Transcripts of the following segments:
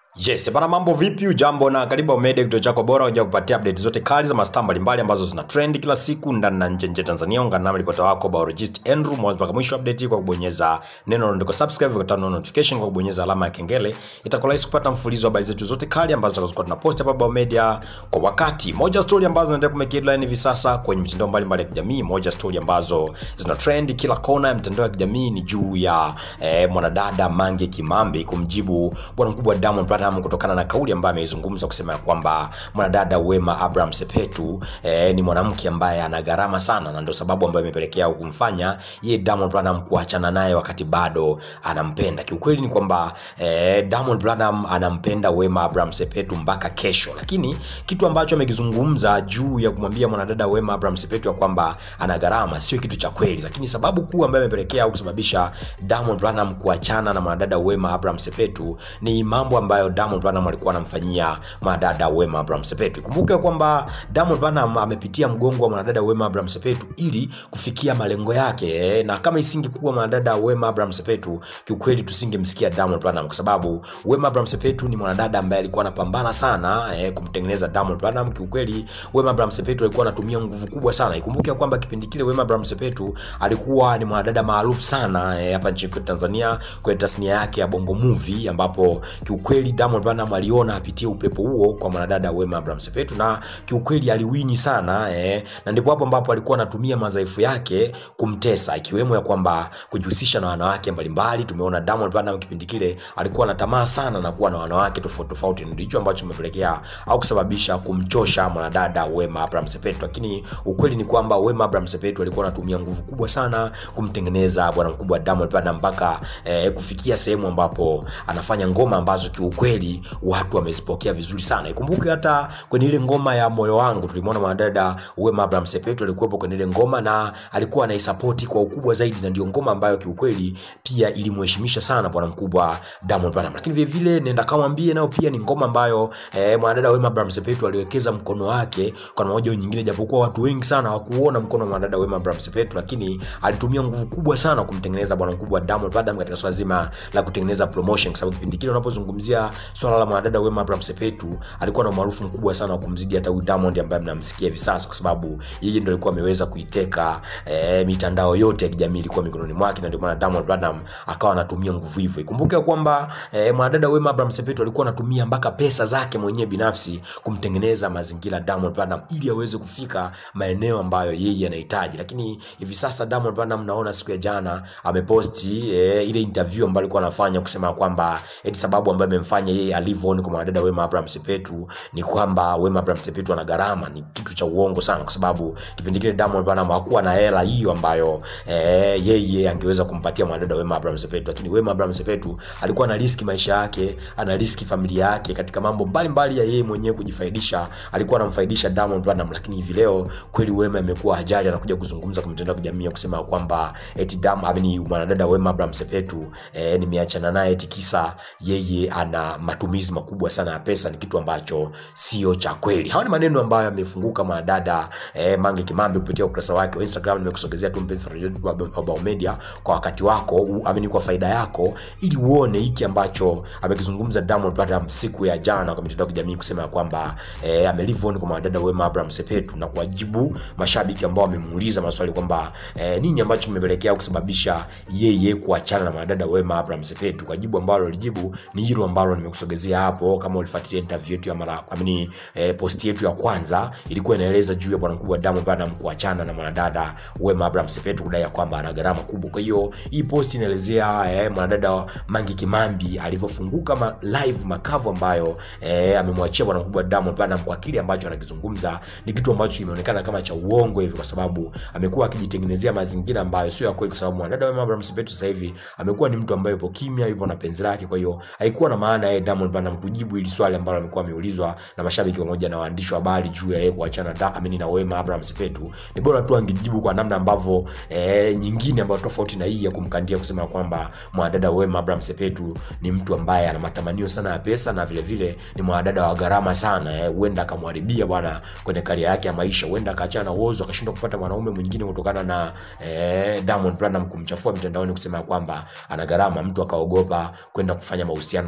Yes, bana mambo vipi? Ujambo na karibu Omede, kituo chako bora kuja kupatia update zote kali za mastaa mbalimbali ambazo zina trend kila siku ndani na nje nje Tanzania. Ungana nami ripota wako Biologist Andrew mwanzo mpaka mwisho update kwa kubonyeza neno ndiko subscribe kwa tano notification kwa kubonyeza alama ya kengele. Itakuwa rahisi kupata mfululizo wa habari zetu zote kali ambazo tutakazokuwa tunapost hapa Biomedia kwa wakati. Moja story ambazo zinaendelea kumake headline hivi sasa kwenye mitandao mbalimbali ya kijamii, moja story ambazo zina trend kila kona ya mitandao ya kijamii ni juu ya eh, mwanadada Mange Kimambi kumjibu bwana mkubwa Diamond Platnumz kutokana na kauli ambayo ameizungumza kusema ya kwamba mwanadada Wema Abraham Sepetu eh, ni mwanamke ambaye ana gharama sana, na ndio sababu ambayo imepelekea kumfanya yeye Diamond Platnumz kuachana naye wakati bado anampenda. Kiukweli ni kwamba eh, Diamond Platnumz anampenda Wema Abraham Sepetu mpaka kesho, lakini kitu ambacho amekizungumza juu ya kumwambia mwanadada Wema Abraham Sepetu ya kwamba ana gharama sio kitu cha kweli, lakini sababu kuu ambayo imepelekea au kusababisha Diamond Platnumz kuachana na mwanadada Wema Abraham Sepetu ni mambo ambayo Diamond Platnumz alikuwa anamfanyia mwanadada Wema Abraham Sepetu. Ikumbuke kwamba Diamond Platnumz amepitia mgongo wa mwanadada Wema Abraham Sepetu ili kufikia malengo yake eh, na kama isingekuwa mwanadada Wema Abraham Sepetu, kiukweli tusingemsikia Diamond Platnumz kwa sababu Wema Abraham Sepetu ni mwanadada ambaye alikuwa anapambana sana eh, kumtengeneza Diamond Platnumz. Kiukweli Wema Abraham Sepetu alikuwa anatumia nguvu kubwa sana. Ikumbuke kwamba kipindi kile Wema Abraham Sepetu alikuwa ni mwanadada maarufu sana eh, hapa nchini kwetu Tanzania kwenye tasnia yake ya Bongo Movie ambapo kiukweli Diamond Platnumz aliona apitie upepo huo kwa mwanadada Wema Abraham Sepetu na kiukweli aliwini sana eh, na ndipo hapo ambapo alikuwa anatumia madhaifu yake kumtesa, ikiwemo ya kwamba kujihusisha na wanawake mbalimbali. Tumeona Diamond Platnumz kipindi kile alikuwa na tamaa sana na kuwa na wanawake tofauti tofauti, ndio hicho ambacho kimepelekea au kusababisha kumchosha mwanadada Wema Abraham Sepetu. Lakini ukweli ni kwamba Wema Abraham Sepetu alikuwa anatumia nguvu kubwa sana kumtengeneza bwana mkubwa Diamond Platnumz mpaka eh, kufikia sehemu ambapo anafanya ngoma ambazo kiukweli watu wamezipokea vizuri sana. Ikumbuke hata kwenye ile ngoma ya moyo wangu tulimwona mwanadada Wema Abraham Sepetu alikuwepo kwenye ile ngoma na alikuwa anaisapoti kwa ukubwa zaidi, na ndio ngoma ambayo kiukweli pia ilimheshimisha sana bwana mkubwa Diamond Platnumz. Lakini vile vile nenda kamwambie nayo pia ni ngoma ambayo eh, mwanadada Wema Abraham Sepetu aliwekeza mkono wake kwa namna moja au nyingine, japokuwa watu wengi sana hawakuona mkono wa mwanadada Wema Abraham Sepetu, lakini alitumia nguvu kubwa sana kumtengeneza bwana mkubwa Diamond Platnumz katika swala zima la kutengeneza promotion, kwa sababu kipindi kile unapozungumzia swala la mwanadada Wema Abraham Sepetu alikuwa na umaarufu mkubwa sana wa kumzidi hata huyu Diamond ambaye mnamsikia hivi sasa, kwa sababu yeye ndio alikuwa ameweza kuiteka eh, mitandao yote ya kijamii ilikuwa mikononi mwake, na ndio maana Diamond Platnumz akawa anatumia nguvu hivyo. Ikumbuke kwamba eh, mwanadada Wema Abraham Sepetu alikuwa anatumia mpaka pesa zake mwenyewe binafsi kumtengeneza mazingira Diamond Platnumz ili aweze kufika maeneo ambayo yeye anahitaji. Lakini hivi sasa Diamond Platnumz naona siku ya jana ameposti eh, ile interview ambayo alikuwa anafanya kusema kwamba eti sababu ambayo imemfanya yeye alivyooni kwa mwanadada Wema Abraham Sepetu ni kwamba Wema Abraham Sepetu ana gharama. Ni kitu cha uongo sana, kwa sababu kipindi kile Diamond Platnumz hakuwa na hela hiyo ambayo eh, yeye angeweza kumpatia mwanadada Wema Abraham Sepetu, lakini Wema Abraham Sepetu alikuwa ana riski maisha yake, ana riski familia yake katika mambo mbalimbali ya yeye mwenyewe kujifaidisha. Alikuwa anamfaidisha Diamond Platnumz, lakini hivi leo kweli Wema amekuwa ajali, anakuja kuzungumza kwa mitandao ya kijamii kusema kwamba eti Dam amini mwanadada Wema Abraham Sepetu eh, nimeachana naye eti kisa yeye ana matumizi makubwa sana ya pesa. Ni kitu ambacho sio cha kweli. Hawa ni maneno ambayo yamefunguka mwanadada eh, Mange Kimambi kupitia ukurasa wake wa Instagram. Nimekusogezea tu mpenzi wa Biomedia kwa wakati wako, amini kwa faida yako, ili uone hiki ambacho amekizungumza Diamond Platnumz siku ya jana kwa mitandao ya kijamii kusema kwamba eh, amelive on kwa mwanadada Wema Abraham Sepetu na kuwajibu mashabiki ambao wamemuuliza maswali kwamba eh, nini ambacho kimepelekea kusababisha yeye kuachana na mwanadada Wema Abraham Sepetu. Kwa jibu ambalo alijibu ni hilo ambalo nimekusogezea hapo. Kama ulifuatilia interview yetu ya mara amini, eh, post yetu ya kwanza ilikuwa inaeleza juu ya bwana mkubwa Diamond Platnumz kuachana na mwanadada Wema Abraham Sepetu kudai ya kwamba ana gharama kubwa. Kwa hiyo hii post inaelezea eh, mwanadada Mange Kimambi alivyofunguka ma live makavu ambayo eh, amemwachia bwana mkubwa Diamond Platnumz kwa kile ambacho anakizungumza ni kitu ambacho kimeonekana kama cha uongo hivi, kwa sababu amekuwa akijitengenezea mazingira ambayo sio ya kweli, kwa sababu mwanadada Wema Abraham Sepetu sasa hivi amekuwa ni mtu ambaye yupo kimya, yupo na penzi lake. Kwa hiyo haikuwa na maana yeye Diamond Platnumz kujibu ili swali ambalo amekuwa ameulizwa na mashabiki pamoja na waandishi wa habari juu ya yeye kuachana da amini na Wema Abraham Sepetu. Ni bora tu angejibu kwa namna ambavyo eh, nyingine ambayo tofauti na hii ya kumkandia kusema kwamba mwanadada Wema Abraham Sepetu ni mtu ambaye ana matamanio sana ya pesa na vile vile ni mwanadada wa gharama sana eh, huenda akamharibia bwana kwenye karia yake ya maisha, huenda akaachana na uozo akashindwa kupata mwanaume mwingine kutokana na eh, Diamond Platnumz kumchafua mitandaoni kusema kwamba ana gharama, mtu akaogopa kwenda kufanya mahusiano na mwanadada Wema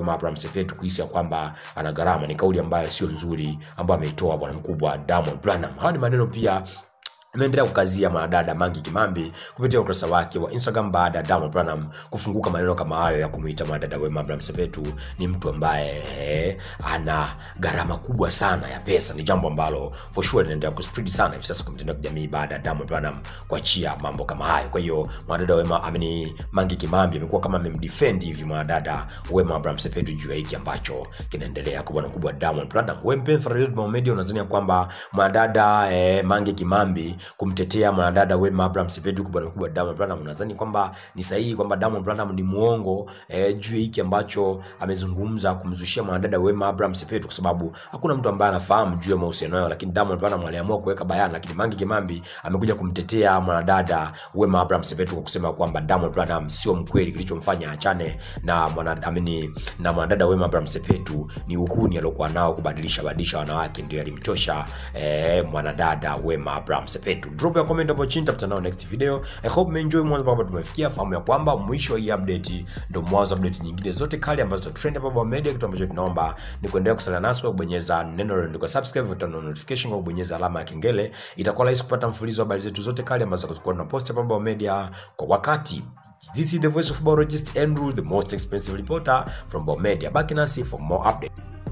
Wema Abraham Sepetu kuhisi ya kwamba ana gharama ni kauli ambayo sio nzuri ambayo ameitoa bwana mkubwa Diamond Platnumz. Haya ni maneno pia ameendelea kukazia mwanadada Mangi Kimambi kupitia ukurasa wake wa Instagram baada ya Diamond Platnumz kufunguka maneno kama hayo ya kumuita mwanadada Wema Abraham Sepetu ni mtu ambaye eh, ana gharama kubwa sana ya pesa. Ni jambo ambalo for sure linaendelea kuspread sana hivi sasa kwa mitandao ya kijamii baada ya Diamond Platnumz kuachia mambo kama hayo. Kwa hiyo mwanadada Wema ameni Mangi Kimambi amekuwa kama amemdefend hivi mwanadada Wema Abraham Sepetu juu ya hiki ambacho kinaendelea kwa bwana mkubwa Diamond Platnumz. Wewe mpenzi wa Media unadhani kwamba mwanadada eh, Mangi Kimambi kumtetea mwanadada Wema Abraham Sepetu kwa bwana mkubwa Diamond Platnumz, unadhani kwamba ni sahihi kwamba Diamond Platnumz ni muongo eh, juu ya hiki ambacho amezungumza kumzushia mwanadada Wema Abraham Sepetu, kwa sababu hakuna mtu ambaye anafahamu juu ya mahusiano yao, lakini Diamond Platnumz aliamua kuweka bayana, lakini Mangi Kimambi amekuja kumtetea mwanadada Wema Abraham Sepetu kwa kusema kwamba Diamond Platnumz sio mkweli, kilichomfanya achane na mwana amini na mwanadada Wema Abraham Sepetu ni uhuni aliokuwa nao kubadilisha badilisha wanawake, ndio yalimtosha eh, mwanadada Wema Abraham Sepetu. Drop ya comment hapo chini, tutakutana nao next video. I hope mmeenjoy mwanzo mpaka hapa tumefikia. Fahamu ya kwamba mwisho wa hii update ndio mwanzo wa update nyingine zote kali ambazo zita trend hapa Baba Media. Kitu ambacho tunaomba ni kuendelea kusala nasi kwa kubonyeza neno lililoandikwa subscribe, na notification kwa kubonyeza alama ya kengele. Itakuwa rahisi kupata mfululizo wa habari zetu zote kali ambazo tutakuwa tunapost hapa Baba Media kwa wakati. This is the voice of biologist Andrew, the most expensive reporter from Baba Media. Baki nasi for more updates.